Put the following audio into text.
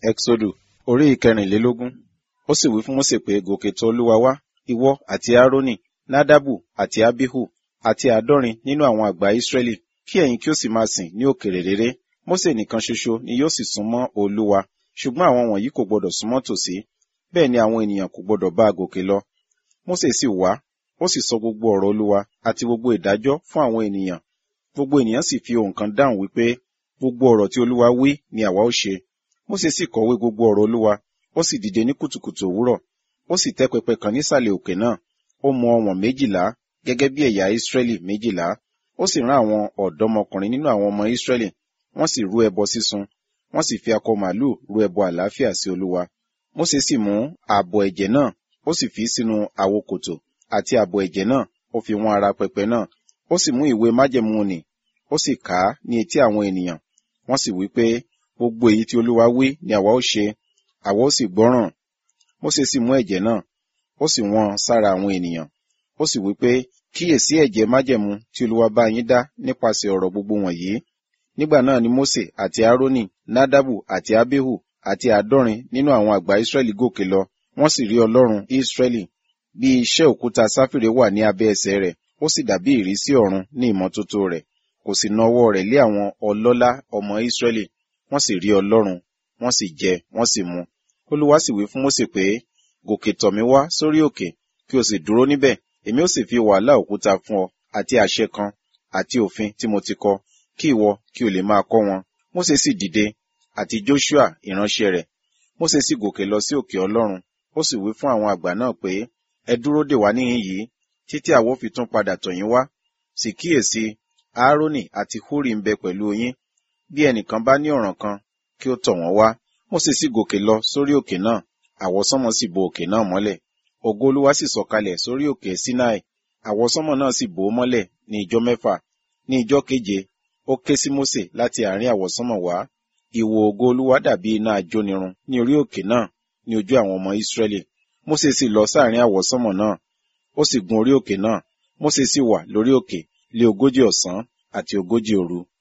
Ẹ́xódù orí ìkẹrìnlélógún. Ó sì wí fún Mósè pé, Gòkè tọ̀ Olúwa wá, ìwọ àti Árónì, Nádàbù àti Ábíhù, àti àádọ́rin nínú àwọn àgbà Ísírẹ́lì, kí ẹ̀yin kí ó sì máa sìn ní òkèèrè réré. Mósè nìkan ṣoṣo ni yóò sì súnmọ́ Olúwa, ṣùgbọ́n àwọn wọ̀nyí kò gbọdọ̀ súnmọ́ tòsí, bẹ́ẹ̀ ni àwọn ènìyàn kò gbọdọ̀ bá a gòkè lọ. Mósè sì wá, ó sì sọ gbogbo ọ̀rọ̀ Olúwa àti gbogbo ìdájọ́ fún àwọn ènìyàn. Gbogbo ènìyàn sì fi ohùn kan dáhùn wípé, gbogbo ọ̀rọ̀ tí Olúwa wí ni àwa ó ṣe. Mósè sì kọ̀wé gbogbo ọ̀rọ̀ Olúwa, ó sì dìde ní kùtùkùtù òwúrọ̀, ó sì tẹ́ pẹpẹ kan nísàlẹ̀ òkè náà, ó mọ ọ̀wọ̀n méjìlá, gẹ́gẹ́ bí ẹ̀yà Ísírẹ́lì méjìlá. Ó sì rán àwọn ọ̀dọ́mọkùnrin nínú àwọn ọmọ Ísírẹ́lì, wọ́n sì rú ẹbọ sísun, wọ́n sì fi akọ màlúù rú ẹbọ àlàáfíà sí Olúwa. Mósè sì mú ààbọ̀ ẹ̀jẹ̀ náà, ó sì fi sínú àwo kòtò, àti ààbọ̀ ẹ̀jẹ̀ náà, ó fi wọ́n ara pẹpẹ náà. Ó sì mú ìwé májẹ̀mú nì, ó sì kà á ní etí àwọn ènìyàn. Wọ́n sì wí pé, gbogbo èyí tí Olúwa wí ni àwa ó ṣe, àwa ó sì gbọ́ràn. Mósè sì mú ẹ̀jẹ̀ náà, ó sì wọ́n sára àwọn ènìyàn. Ó sì wí pé, kíyèsí ẹ̀jẹ̀ májẹ̀mú tí Olúwa bá yín dá nípasẹ̀ ọ̀rọ̀ gbogbo wọ̀nyí. Nígbà náà ni Mósè àti Árónì, Nádàbù àti Ábíhù àti àádọ́rin nínú àwọn àgbà Ísírẹ́lì gòkè lọ, wọ́n sì rí Ọlọ́run Ísírẹ́lì. Bí iṣẹ́ òkúta sáfìrè wà ní abẹ́ ẹsẹ̀ rẹ̀, ó sì dàbí ìrísí ọ̀run ní ìmọ́tótó rẹ̀. Kò sì na ọwọ́ rẹ̀ lé àwọn ọlọ́lá ọmọ Ísírẹ́lì, wọ́n sì rí Ọlọ́run, wọ́n sì jẹ, wọ́n sì mu. Olúwa sì wí fún Mósè pé, gòkè tọ̀ mí wá sórí òkè, kí o sì dúró níbẹ̀, èmi ó sì fi wàhálà òkúta fún ọ, àti àṣẹ kan, àti òfin tí mo ti kọ, kí ìwọ kí o lè máa kọ́ wọn. Mósè sì dìde, àti Jóṣúà ìránṣẹ́ rẹ̀. Mósè sì gòkè lọ sí òkè Ọlọ́run, ó sì wí fún àwọn àgbà náà pé, ẹ dúró dè wá níhìn yìí, títí àwa ó fi tún padà tọ̀ yín wá. Sì kíyèsí, Áárónì àti Húrì ń bẹ pẹ̀lú yín. Bí ẹnìkan bá ní ọ̀ràn kan, kí ó tọ̀ wọ́n wá. Mósè sì gòkè lọ sórí òkè náà, àwọsánmọ̀ sì bo òkè náà mọ́lẹ̀. Ògo Olúwa sì sọ̀kalẹ̀ sórí òkè Sinai, àwọsánmọ̀ náà sì bò ó mọ́lẹ̀ ní ijọ́ mẹ́fà. Ní ijọ́ keje, ó ké sí Mósè láti àárín àwọsánmọ̀ wá. Ìwò ògo Olúwa dàbí iná ajónirun ní orí òkè náà ní ojú àwọn ọmọ Ísírẹ́lì. Mósè sì lọ sáàrin àwọsánmọ̀ náà, ó sì gun orí òkè náà. Mósè sì wà lórí òkè lé ogójì ọ̀sán àti ogójì òru.